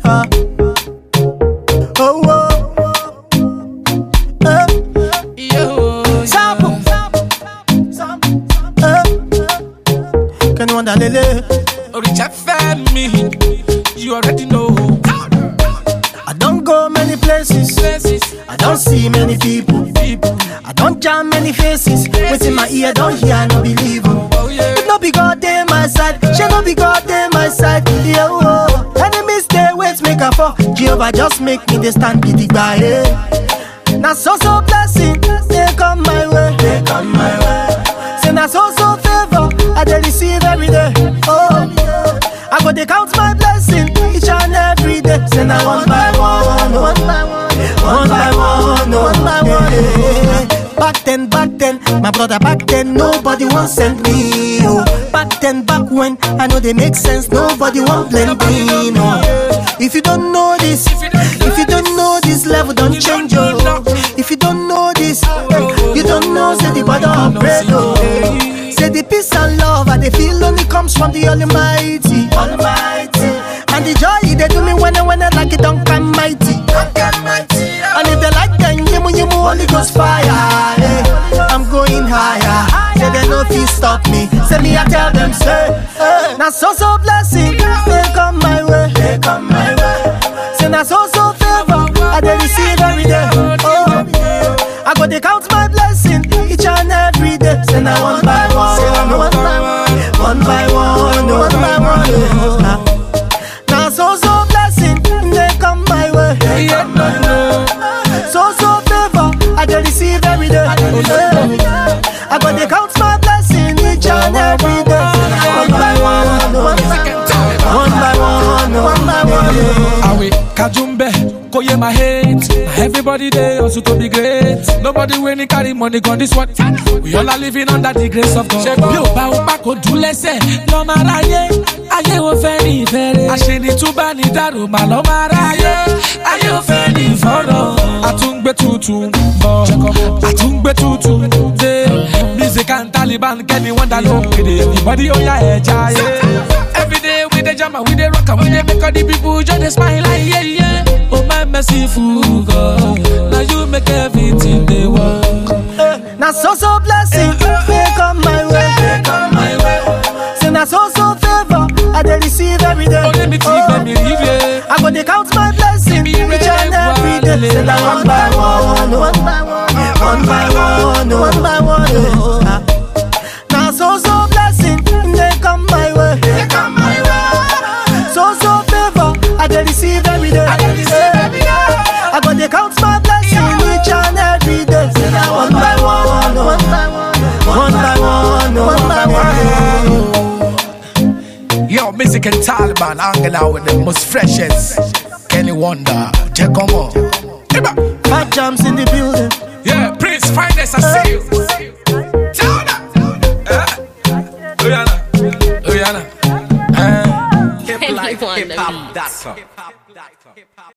Ah. Oh, oh. Eh. Sample. Eh. Can you wonder, Lele? Oricha Femi, you already know. I don't go many places. Places, I don't see many people. people, I don't jam many faces. Within my ear, don't hear, no believe. oh. oh yeah. If no be God dey my side, she no be God dey my side. Yeah, oh. Enemies stay wait make a fall. Jehovah just make me dey stand gidigba. Yeah. Na so so blessing they come my way. They come my way. Say na so so favor I dey receive every day. Oh, I go dey count my blessing each and every day. Say na one by one, one by one, one by one, one by one. yeah. Back then, back then, my brother back then, nobody won't send me. Oh. Back then, back when, I know they make sense, nobody won't blend me. No. If you don't know this, if you don't know this level, don't change. Oh. If you don't know this, you don't know, say the bother of bread. Oh. Say the peace and love I they feel only comes from the Almighty. Almighty. And the joy they do me when I when I like it don't come mighty. And if they like then yimu yimu Holy Ghost fire. eh. I'm going higher. Say they no feel stop me. Say me I tell them say. eh. Now so so blessing they come my way. They come my way. Say now so so favor I they receive every day. Oh. I go they count my blessing each and every day. Say now one by one, one by one, one by one, one by one. yeah. Now so so blessing they come my way. They Yeah, come my way. no, So so favor I dey receive every day. Yeah. I go dey count my blessing each and every day. One by one, one by one, one by one, one by one. yeah. Awe Kajumbe, Koye my hate. Now Everybody there also to be great. Nobody winning carry money on this one. We all are living under the grace of God. Bí o bá o bá kò dún lẹ́sẹ̀, lọ́ máa ráyé. Ayé ò fẹ́ ní ìfẹ́rẹ́. Àṣeni tún bá ní dàrú màá lọ́ máa ráyé. Ayé ò fẹ́ ní ìfọ̀rọ̀. Àtúngbé tuntun bọ̀. Àtúngbé tuntun dé. Music and Taliban kẹ́ni wọ́n dá ló kéde. Ìbọ̀dí ó yá ẹja yé. Every day we dey jam and we dey rock and we dey make all the people just dey smile like yeah yeah. Oh my merciful God, now you make everything dey work. Na so so blessing they come my way. They come my way. Say na so so favor I dey receive every day. Only me think let me leave yeah. I go dey count my blessing each and every day. Say na one by one, one by one, one by one, one by one. yeah. Na so so blessing they come my way. They come my way. So so favor I dey receive every day. I dey receive every day. I go dey count my blessing each and every day. Say na one by one, one by one, one by one, one by one. Yo, music and Taliban hanging out with the most freshest. Kenny Wonder, check on on. Five jams in the building. Yeah, Prince, finest I see you. Tell them. Uh, Oyana, Oyana. Uh, Anyone to be.